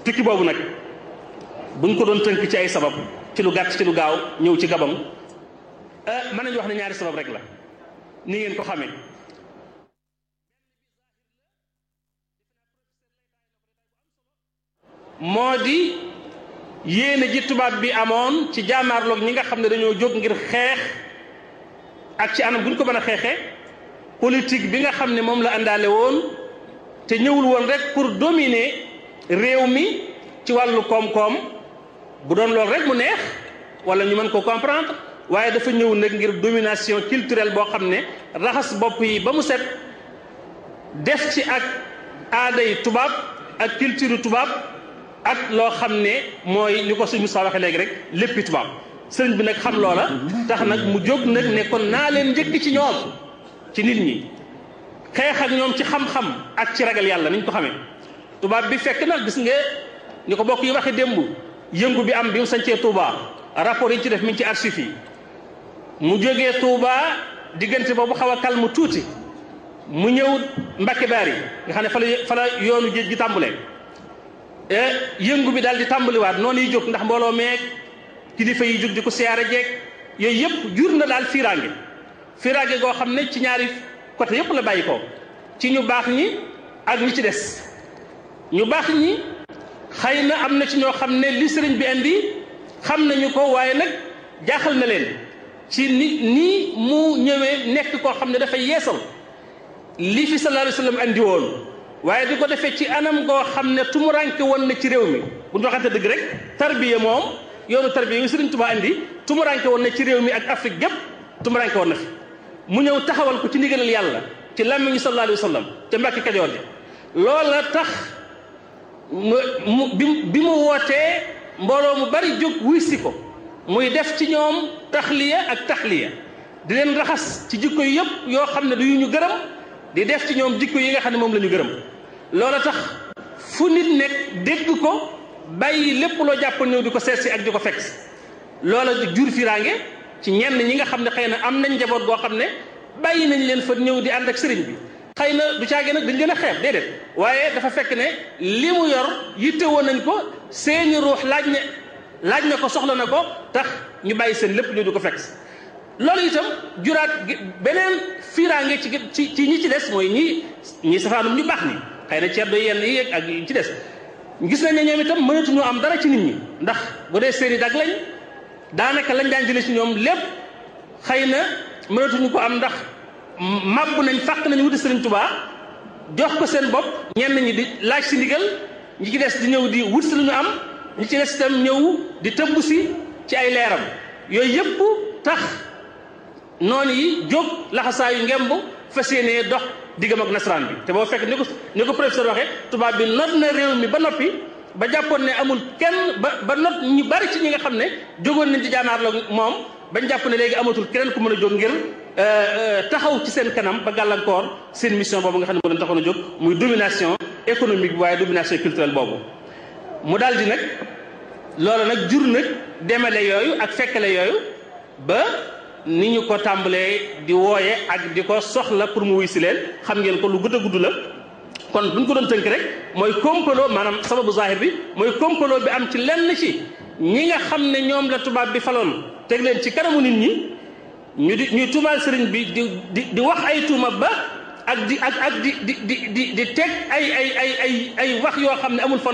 tukki boobu nag buñ ko doon tënk ci ay sabab ci lu gàtt ci lu gaaw ñëw ci Gabon mën nañu wax ne ñaari sabab rek la ni ngeen ko xamee moo di yéene ji tubaab bi amoon ci jaamaarloog ñi nga xam ne dañoo jóg ngir xeex ak ci anam bu ñu ko mën a xeexee politique bi nga xam ne moom la àndaale woon te ñëwul woon rek pour dominer réew mi ci wàllu koom-koom bu doon loolu rek mu neex wala ñu mën ko comprendre waaye dafa ñëw nag ngir domination culturelle boo xam ne raxas bopp yi ba mu set def ci ak aaday tubaab ak culture tubaab ak loo xam ne mooy li ko suñu Moussa waxee léegi rek léppi tubaab sëriñ bi nag xam loola tax nag mu jóg nag ne kon naa leen njëkk ci ñoom ci nit ñi xeex ak ñoom ci xam-xam ak ci ragal yàlla niñ ko xamee tubaab bi fekk nag gis nga ñu ko bokk yi waxe démb yëngu bi am bi mu sañcee Touba rapport yi ci def mi ngi ci archives yi mu jógee Touba diggante boobu xaw a calme tuuti mu ñëw Mbacke Bari nga xam ne fa la fa la yoonu géej gi tàmbalee yëngu bi daal di tàmbaliwaat noonu yi jóg ndax mbooloo meeg kilifa yi jóg di ko siyaare jeeg yooyu yëpp jur na daal fiiraange fiiraange goo xam ne ci ñaari côté yëpp la bàyyi ko ci ñu baax ñi ak ñi ci des ñu baax ñi xëy na am na ci ñoo xam ne li sëriñ bi indi xam nañu ko waaye nag jaaxal na leen ci ni nii mu ñëwee nekk koo xam ne dafay yeesal li fi sallallahu alayhi wa sallam andi woon waaye di ko defee ci anam goo xam ne tumuranke woon na ci réew mi bu ñu waxante dëgg rek tarbiya moom yoonu tarbiya yi sëriñ Tuubaa andi tumuranke woon na ci réew mi ak Afrique gépp tumuranke woon na fi mu ñëw taxawal ko ci ndigalal yàlla ci làmmiñu sallallahu alayhi wa sallam te Mbàkke Kajoor ji loola tax mu bi mu wootee mbooloo mu bari jóg wuy si ko muy def ci ñoom taxliya ak taxliya di leen raxas ci jikko yi yëpp yoo xam ne du yu ñu gërëm di def ci ñoom jikko yi nga xam ne moom la ñu gërëm loola tax fu nit nekk dégg ko bàyyi lépp loo jàpp ñëw di ko seet si ak di ko fekk loola jur firaange ci ñenn ñi nga xam ne xëy na am nañ njaboot goo xam ne bàyyi nañ leen fa ñëw di ànd ak sëriñ bi xëy na du caagee nag dañ leen a xeeb déedéet waaye dafa fekk ne li mu yor yitte woon nañ ko seeni ruux laaj ne laaj na ko soxla na ko tax ñu bàyyi seen lépp ñu di ko fekk loolu itam juraat beneen fiiraange ci ci ci ñi ci des mooy ñi ñi safaanum ñu baax ni xëy na ceddo yenn yi ak yi ci des gis nañ ne ñoom itam mënatuñu am dara ci nit ñi ndax bu dee seeni dag lañ daanaka lañ daan jëlee ci ñoom lépp xëy na mënatuñu ko am ndax màbb nañ fàq nañ wuti Sëriñ Tuubaa jox ko seen bopp ñenn ñi di laaj si ndigal ñi ci des di ñëw di wut si lu ñu am ñi ci des itam ñëw di tëbb si ci ay leeram yooyu yëpp tax noonu yi jóg laxasaayu ngemb fas yéenee dox diggam ak nasaraan bi te boo fekk ni ko ni ko professeur waxee tubaab bi not na réew mi ba noppi ba jàppoon ne amul kenn ba ba not ñu bari ci ñi nga xam ne jógoon nañ ci jaanaar la moom bañ jàpp ne léegi amatul keneen ku mën a jóg ngir taxaw ci seen kanam ba gàllankoor seen mission boobu nga xam ne moo leen taxoon a jóg muy domination économique bi waaye domination culturelle boobu mu daal di nag loolu nag jur nag demale yooyu ak fekkale yooyu ba ni ñu ko tàmbalee di wooye ak di ko soxla pour mu wuy si leen xam ngeen ko lu gudd a gudd la kon bu ñu ko doon tënk rek mooy complot maanaam sababu zahir bi mooy complot bi am ci lenn ci ñi nga xam ne ñoom la tubaab bi faloon teg leen ci kanamu nit ñi ñu di ñuy tuumaal sëriñ bi di di di wax ay tuuma ba ak di ak ak di di di di di teg ay ay ay ay ay wax yoo xam ne amul fan